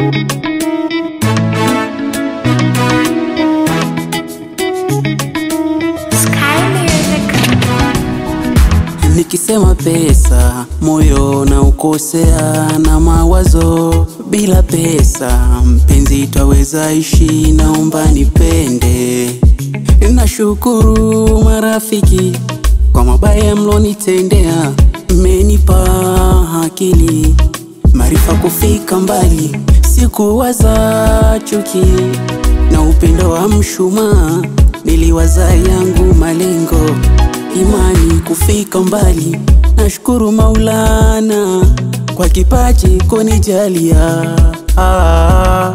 Sky Music. Nikisema pesa moyo na ukosea na mawazo. Bila pesa mpenzi, twaweza ishi? Naomba nipende. Nashukuru marafiki kwa mabaya mlonitendea, mmenipa akili maarifa kufika mbali. Sikuwaza chuki na upendo wa mshumaa, niliwaza yangu malengo imani kufika mbali. Nashukuru Maulana kwa kipaji kunijalia. Ah,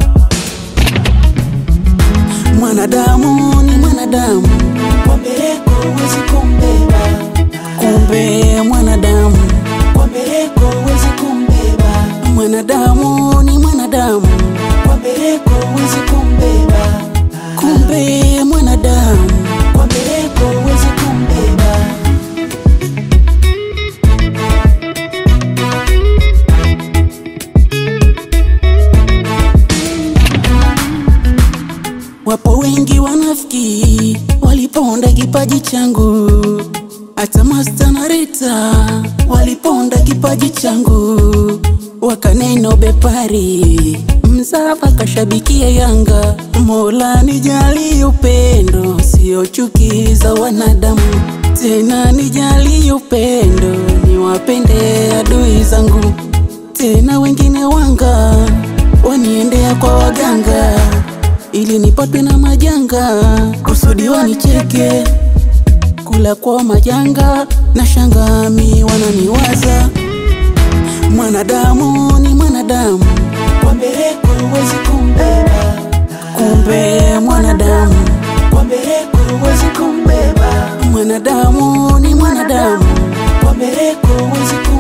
mwanadamu ni mwanadamu, Kwa mbeleko huwezi kumbeba, kumbe mwanadamu, kwa mbeleko huwezi kumbeba, mwanadamu ni mwanadamu, kwa mbeleko huwezi kumbeba, kumbe mwanadamu. kwa mbeleko huwezi kumbeba. Wapo wengi wanafiki waliponda kipaji changu, hata Masta na Rita waliponda kipaji changu, wakaneno bepari mzava kashabikia Yanga. Mola nijali upendo, sio chuki za wanadamu, tena nijali upendo, niwapende adui zangu, tena wengine wanga waniendea kwa waganga ili nipatwe na majanga, kusudi wanicheke, kula kwa majanga na shangami wananiwaza. Mwanadamu ni mwanadamu, Kwa mbeleko huwezi kumbeba, kumbe mwanadamu, kwa mbeleko huwezi kumbeba, mwanadamu ni mwanadamu, kwa mbeleko huwezi kumbeba.